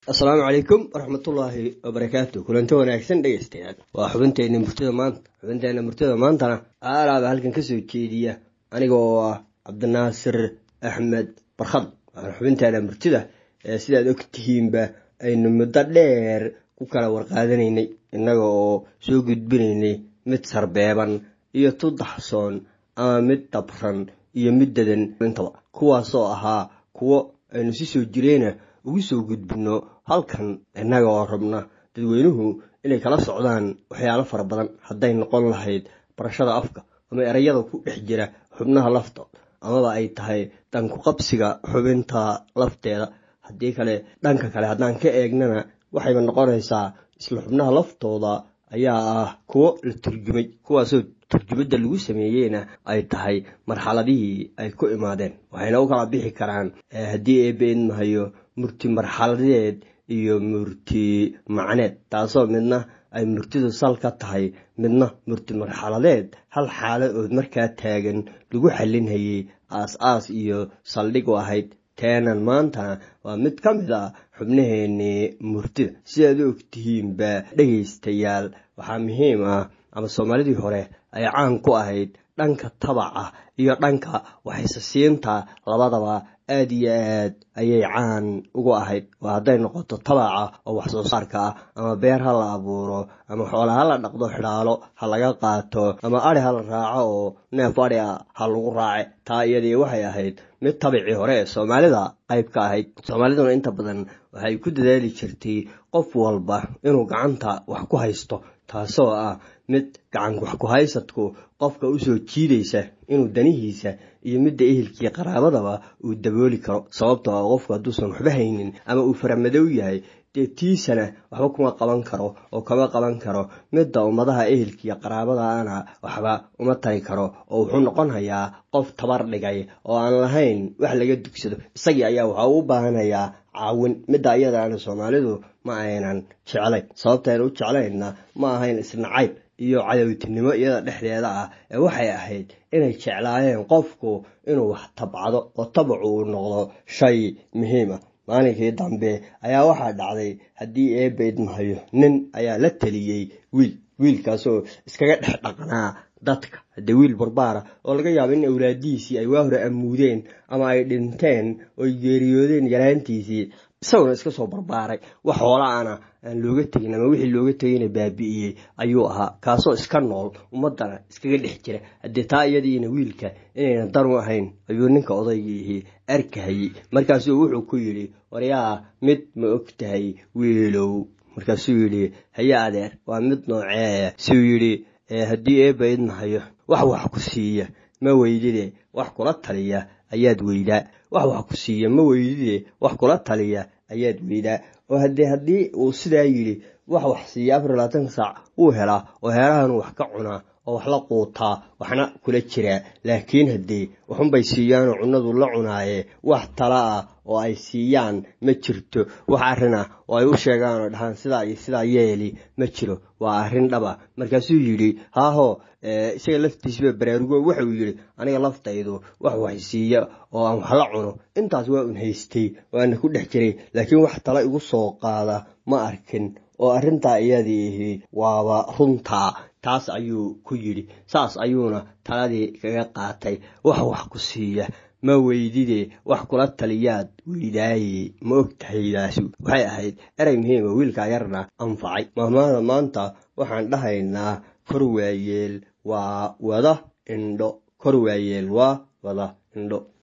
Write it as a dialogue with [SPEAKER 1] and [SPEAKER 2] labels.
[SPEAKER 1] asalaamu calaykum waraxmatullaahi wabarakaatu kulanto wanaagsan dhegeystayaal waa xubinteena murtida maanta xubinteena murtida maantana aalaaba halkan kasoo jeediya aniga oo ah cabdinaasir axmed barkhad waxaan xubinteena murtida ee sidaad og tihiinba aynu muddo dheer ku kala warqaadanaynay innaga oo soo gudbinaynay mid sarbeeban iyo tu daxsoon ama mid dabran iyo mid dadan intaba kuwaasoo ahaa kuwo aynu si soo jireena ugu soo gudbinno halkan innaga oo rabna dadweynuhu inay kala socdaan waxyaalo fara badan hadday noqon lahayd barashada afka ama erayada ku dhex jira xubnaha laftood amaba ay tahay dhanku qabsiga xubinta lafteeda haddii kale dhanka kale haddaan ka eegnana waxayba noqonaysaa isla xubnaha laftooda ayaa ah kuwo la turjumay kuwaasoo turjumadda lagu sameeyeyna ay tahay marxaladihii ay ku imaadeen waxayna u kala bixi karaan haddii eebbe idmahayo murti marxaladeed iyo murti macneed taasoo midna ay murtidu sal ka tahay midna murti marxaladeed hal xaalo ood markaa taagan lagu xalinhayay aas-aas iyo saldhig u ahayd teenan maantana waa mid ka mid a xubnaheennii murtida sidaad u ogtihiinba dhegaystayaal waxaa muhiim ah ama soomaalidii hore ay caan ku ahayd dhanka tabaca iyo dhanka waxaysasiinta labadaba aad iyo aad ayay caan ugu ahayd waa hadday noqoto tabaca oo wax soo saarka ah ama beer ha la abuuro ama xoola ha la dhaqdo xidhaalo ha laga qaato ama adhi ha la raaco oo neef adhi a ha lagu raace taa iyadii waxay ahayd mid tabicii hore ee soomaalida qayb ka ahayd soomaaliduna inta badan waxay ku dadaali jirtay qof walba inuu gacanta wax ku haysto taasoo ah mid gacan wax ku haysadku qofka usoo jiidaysa inuu danihiisa iyo midda ehelkii qaraabadaba uu dabooli karo sababtoo ah qofku hadduusan waxba haynin ama uu faramadow yahay dee tiisana waxba kuma qaban karo oo kama qaban karo midda ummadaha ehelkiiyo qaraabadaana waxba uma tari karo oo wuxuu noqonhayaa qof tabar dhigay oo aan lahayn wax laga dugsado isagii ayaa waxa uu u baahanayaa caawin midda ayadaana soomaalidu ma aynan jeclayn sababtayna u jeclaynna ma ahayn isnacayb iyo cadowtinimo iyada dhexdeeda ah ee waxay ahayd inay jeclaayeen qofku inuu wax tabcado oo tabacu uu noqdo shay muhiim ah maalinkii dambe ayaa waxaa dhacday haddii eebba idmahayo nin ayaa la teliyey wiil wiilkaasoo iskaga dhex dhaqnaa dadka haddee wiil barbaara oo laga yaabo in awlaadihiisii ay waa hore amuudeen ama ay dhinteen oy geeriyoodeen yaraantiisii isaguna iska soo barbaaray wax hoolaana aan looga tegin ama wixii looga tegayna baabi'iyey ayuu ahaa kaasoo iska nool ummaddana iskaga dhex jira haddee taa iyadiina wiilka inayna dan u ahayn ayuu ninka odaygiihii arkahayey markaasuu wuxuu ku yidhi waryaa mid ma og tahay wiilow markaasuu yidhi haye adeer waa mid nooceeya suu yidhi haddii eebba idmahayo wax wax ku siiya ma weydide wax kula taliya ayaad weydaa wax wax ku siiya ma weydide wax kula taliya ayaad weydaa oo haddee haddii uu sidaa yidhi wax wax siiya afar labaatanka saac wuu helaa oo heerahan wax ka cunaa oo wax la quutaa waxna kula jiraa laakiin haddee waxunbay siiyaanoo cunnadu la cunaaye wax tala ah oo ay siiyaan ma jirto wax arrin ah oo ay u sheegaan oo dhahaan sidaa iyo sidaa yeeli ma jiro waa arrin dhaba markaasuu yidhi haahoo isaga laftiisaba baraarugo wuxuu yidhi aniga laftaydu wax wax siiya oo aan wax la cuno intaas waa un haystay waana ku dhex jiray laakiin wax tala igu soo qaada ma arkin oo arrintaa iyadiihi waaba runtaa taas ayuu ku yidhi saas ayuuna taladii kaga qaatay wax wax ku siiya ma weydide wax kula taliyaad weydaaye ma og tahaydaasi waxay ahayd erey muhiima wiilkaa yarna anfacay mahmaada maanta waxaan dhahaynaa kor waayeel waa wada indho kor waayeel waa wada indho